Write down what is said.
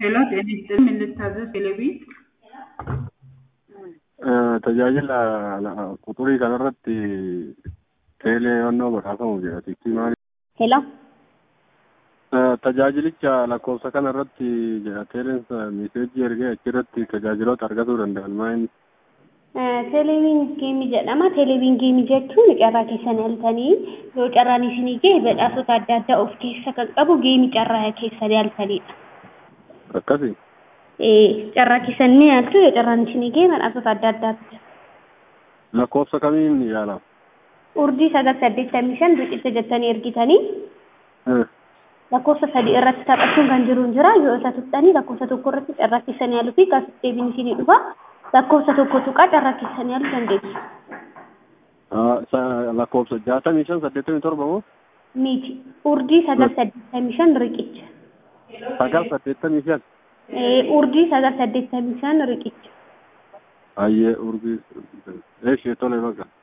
ሄሎ ጤና ይስጥልኝ ምን ልታዘዝ ቴሌቪዥን tajaajila quxurii kanarratti teeleewwannoo badhaafamu jedha tiktii maali Hello. tajaajilicha lakkoofsa kanarratti jedha teeleen miseejii ergee achirratti tajaajiloota argatuu danda'an maa'in Teleeviin geemii jedhama. Teleeviin geemii jechuun carraa keessan yaaltanii yoo carraan isinii gahe badhaasota adda addaa of keessa kan qabu geemii carraa keessan yaaltanidha. akkasi Carraa keessan ni yaaltu yoo carraan isinii gahe badhaasota adda addaatti. lakkoofsa kamiin yaalama Urdii sagal saddeettamii shan riqicha jettanii ergitanii lakkoofsa sadii irratti taphachuun kan jiru hin jira yoo isa tuqxanii lakkoofsa tokko irratti carraa keessan yaaluu fi gaafis deebiin isinii dhufa lakkoofsa tokko tuqaa carraa keessan yaaluu dandeessu. lakkoofsa jaatamii shan saddeettamii torba moo Miti urdii sagal saddeettamii shan riqicha. sagal saddeettamii shan Urdii sagal saddeettamii shan riqicha. ayyee urgii eeshee tole bakka